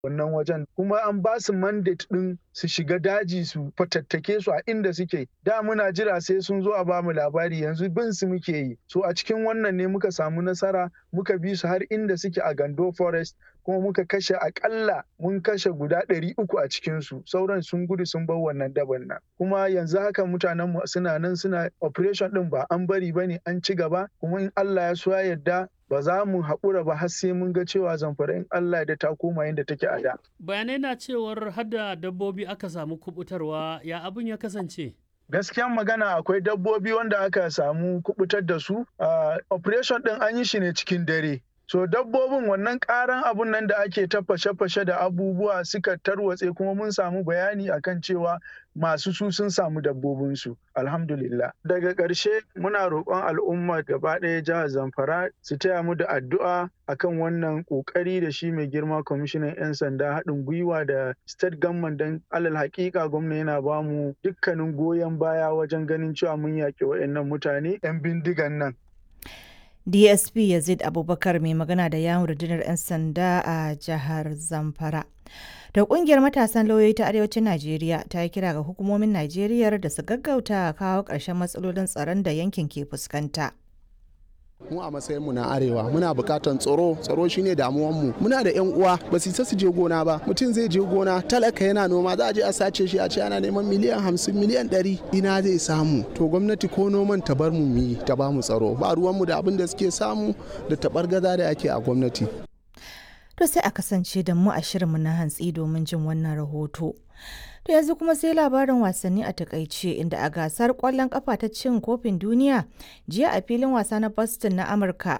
wannan wajen kuma an ba su mandate ɗin su shiga daji su fatattake su a inda suke da muna jira sai sun zo a bamu labari yanzu bin su muke yi so a cikin wannan ne muka samu nasara muka bi su har inda suke a gando forest kuma muka kashe akalla mun kashe guda ɗari uku a cikinsu sauran sun gudu sun bar wannan daban nan kuma yanzu haka mutanen mu suna nan suna operation ɗin ba an bari bane an ci gaba kuma in Allah ya so ya yarda ba za mu haƙura ba har sai mun ga cewa zamfara in Allah da ta koma yadda take a da. Bayanai na cewar hada dabbobi aka samu kubutarwa ya abin ya kasance. gaskiyan magana akwai dabbobi wanda aka samu kubutar da su operation din an yi shi ne cikin dare so dabbobin wannan karan abun nan da ake ta fashe-fashe da abubuwa suka tarwatse kuma mun samu bayani akan cewa masu su sun samu dabbobinsu alhamdulillah daga ƙarshe muna roƙon al'umma gaba ɗaya jihar zamfara su taya mu da addu'a akan wannan ƙoƙari da shi mai girma kwamishinan 'yan sanda haɗin gwiwa da state government don alal haƙiƙa gwamna yana ba mu dukkanin goyon baya wajen ganin cewa mun yaƙi waɗannan mutane 'yan bindigan nan dsp yazid abubakar mai magana da yawon rundunar 'yan sanda a jihar zamfara da kungiyar matasan lauyoyi ta arewacin najeriya ta yi kira ga hukumomin najeriya da su gaggauta kawo ƙarshen matsalolin tsaron da yankin ke fuskanta mu a matsayin mu na arewa muna bukatan tsaro tsaro shine damuwan mu muna da yan uwa ba su isa su je gona ba mutum zai je gona talaka yana noma za a je a sace shi a ce ana neman miliyan hamsin miliyan ɗari ina zai samu to gwamnati ko noman ta bar mu yi ta ba mu tsaro ba ruwan mu da abin da suke samu da tabar gaza da ake a gwamnati to sai a kasance da mu a shirinmu na hantsi domin jin wannan rahoto To yanzu kuma sai labarin wasanni a takaice inda a gasar kwallon kafa ta cin kofin duniya jiya a filin wasa na Boston na Amurka